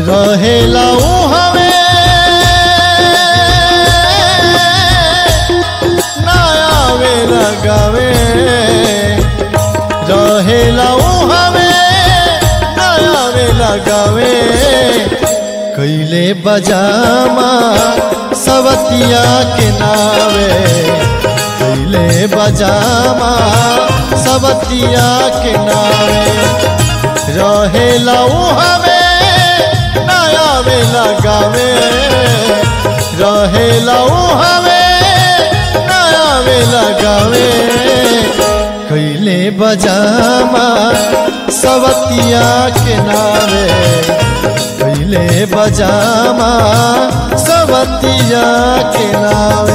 रहेला हवे ना आवे लगावे रहेला हवे ना आवे लगावे कैले बजामा सवतिया के नावे कैले बजामा सवतिया के नावे रहेला हवे नया में लगावे रहेला हवे नया में लगावे कैले बजामा सवतिया के नावे कैले बजामा सवतिया के नावे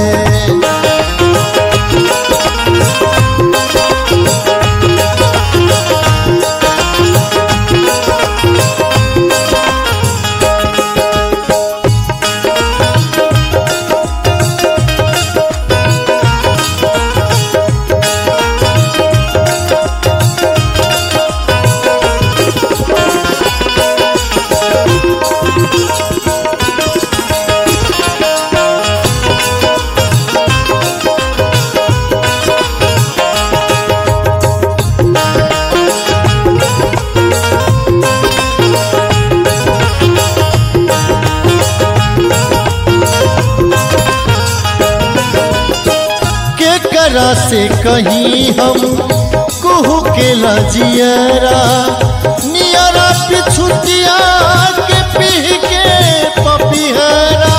के करा से कहीं हम कुहू के लजियरा नियरा पिछुतिया के पीह के पपिहरा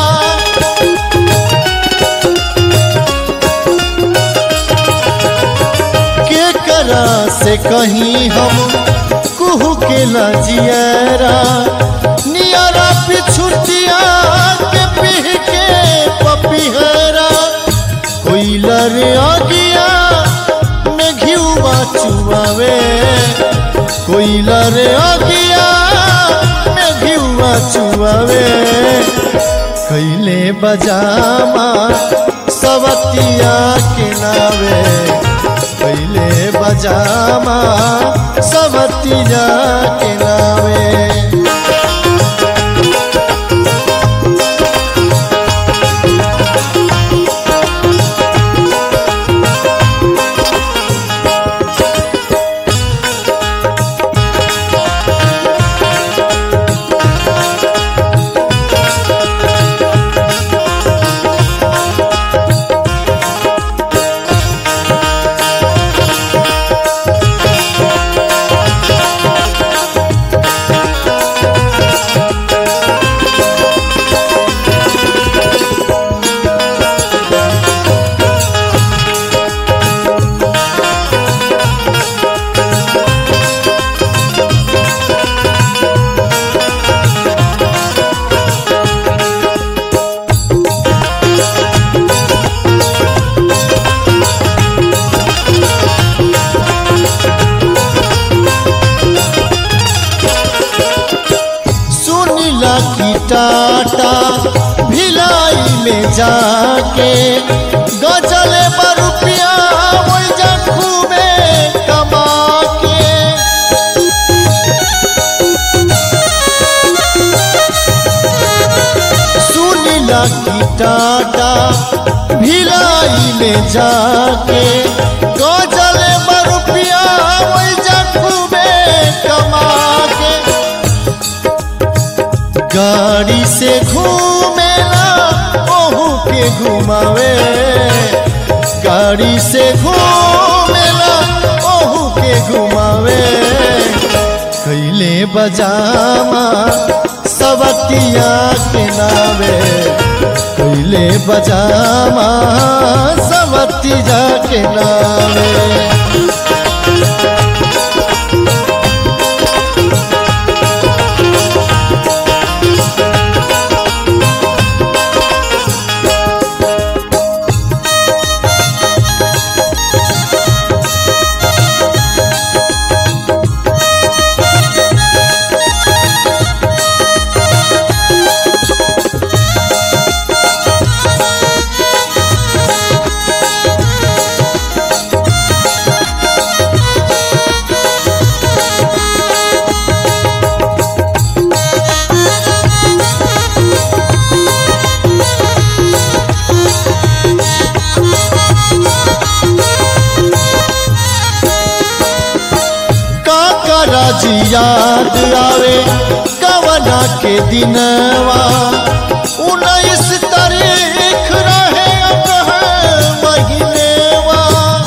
के करा से कहीं हम कुहू के लजियरा नियरा पिछुतिया के पीह के पपिहरा कोइलर आगिया में घिउवा चुआवे कोइलर आगिया में घिउवा चुआवे कैले बजामा सवतिया के नावे कैले बजामा सवतिया के नावे सुनीला की टाटा भिलाई में जाके गजले बरुपिया वही जखू में कमा के सुनीला की टाटा भिलाई में जाके गजले बरुपिया वही जखू में कमा के गाड़ी से घूमेला ओहू के घुमावे गाड़ी से घूमेला ओहू के घुमावे कैले बजामा सवतिया के नावे कैले बजामा सवतिया के नावे याद आवे कवना के दिनवा उन्नीस तारीख रहे अगहन महीनेवा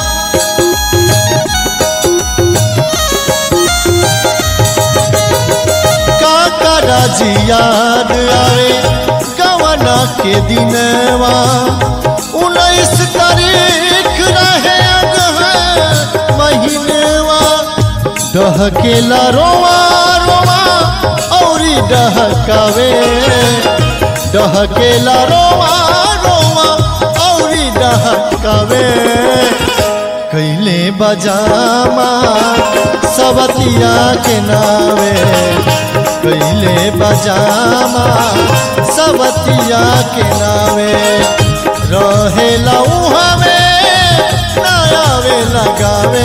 काका राजी याद आवे कवना के दिनवा उन्नीस तारीख रहे अगहन महीनेवा डहकेला रोवा रोवा औरी डहकावे डहकेला रोवा रोवा औरी डहकावे कैले बजामा सवतिया के नावे कैले बजामा सवतिया के नावे रहेला उहावे नयावे लगावे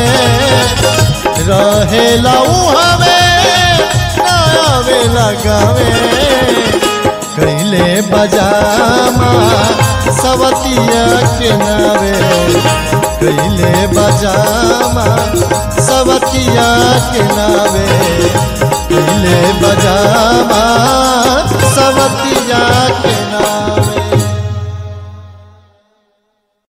रहेला उहावे नयावे लगावे कैले बजामा सवतिया के नावे कैले बजामा सवतिया के नावे कैले बजामा सवतिया के नावे